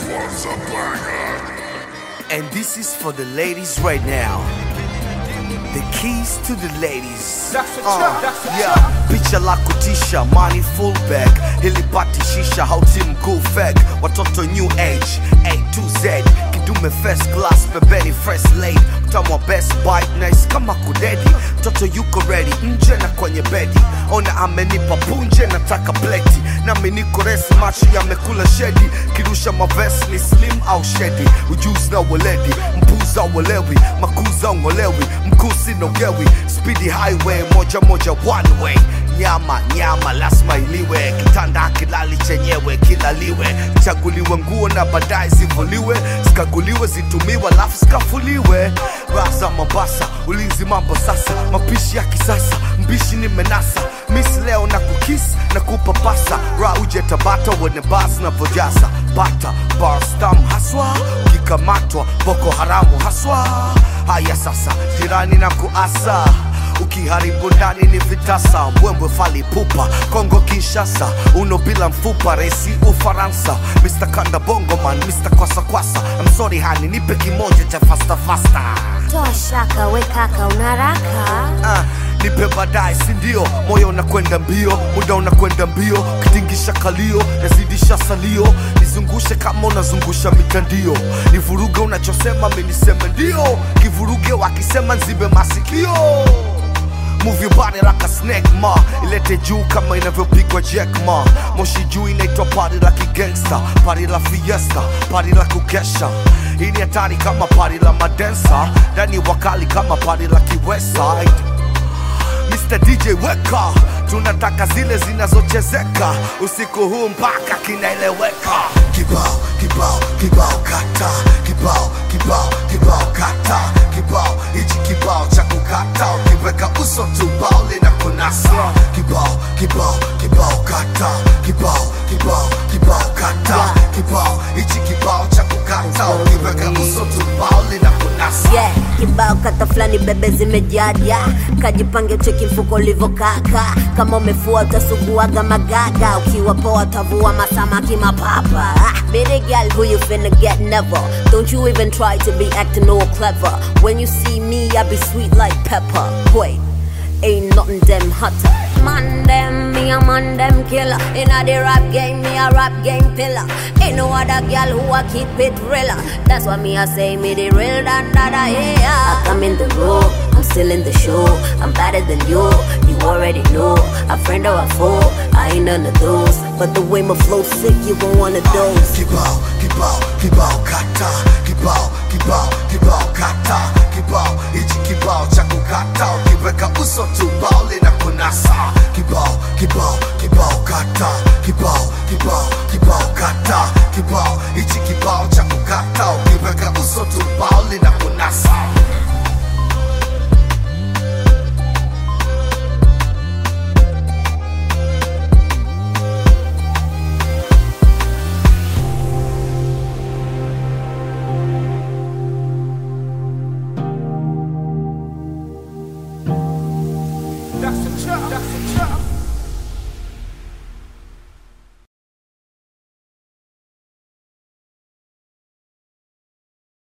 And this is for the ladies right now. The keys to the ladies. That's a Uh, trap, that's a yeah. trap. Picha la kutisha, money full bag. Hilipati shisha, hauti mkuu fag. Watoto new age, A to Z. Kidume first class, pembeni fresh late. Mtamu wa best bite, nice kama kudedi. Mtoto yuko ready, nje na kwenye bedi. Ona amenipa punje, nataka pleti. Nami niko resi, macho yamekula shedi. Kirusha mavesi ni slim au shedi. Ujuzi na weledi, mpuza uelewi. Makuza ungolewi, mkusi nogewi. Speedy highway, moja moja one way nyama nyama lazima iliwe kitanda kilali chenyewe kilaliwe chaguliwe nguo na baadaye zivuliwe zikaguliwe zitumiwe alafu zikafuliwe raza mombasa ulinzi mambo sasa mapishi ya kisasa mbishi ni menasa misi leo na kukis na kupapasa ra uje tabata wene bas na vojaza bata barstam haswa ukikamatwa boko haramu haswa haya sasa jirani na kuasa ukiharibu ndani ni vitasa mbwembwe fali pupa kongo kinshasa uno bila mfupa resi ufaransa mr kanda bongoman mr kwasakwasa I'm sorry hani nipe kimoja cha fasta fasta Toa shaka we kaka unaraka Ah, nipe baadaye sindio moyo unakwenda mbio muda unakwenda mbio kitingisha kalio nazidisha salio nizungushe kama unazungusha mitandio nivuruge unachosema miniseme ndio kivuruge wakisema nzibe masikio Move your body like a snake ma ilete juu kama inavyopigwa jack ma moshi juu inaitwa party la kigangsta party la fiesta party la kukesha hii ni hatari kama party la madensa ndani wakali kama party la kiwestside Mr. DJ weka, tunataka zile zinazochezeka usiku huu mpaka kinaeleweka. Kibao kibao kibao kata, kibao kibao kibao kata, kibao hichi kibao cha kukata, ukiweka uso tu bao linakunasa. Kibao kibao kibao kata, kibao kibao kibao kata, kibao hichi kibao cha kukata, ukiweka uso tu bao linakunasa. yeah. Kibao kata fulani bebe zimejaja, kajipange cheki mfuko ulivokaka. Kama umefua utasuguaga magaga, ukiwa poa utavua masamaki mapapa. Ah, Baby girl, who you finna get never? Don't you even try to be acting all clever. When you see me, I be sweet like pepper. Wait. Ain't nothing them hotter. Man them, me a man them killer. Inna the rap game, me a rap game pillar. Ain't no other girl who a keep it realer. That's why me I say me the real than that I hear. I come in the room, I'm still in the show. I'm better than you, you already know. A friend or a foe, I ain't none of those. But the way my flow sick, you gon' one of those. kibao kibao kibao kata kibao kibao kibao kata kibao hichi kibao cha kukata ukiweka uso tu bao linakunasa kibao kibao kibao kata kibao kibao kibao kata kibao hichi kibao cha kukata ukiweka uso tu bao linakunasa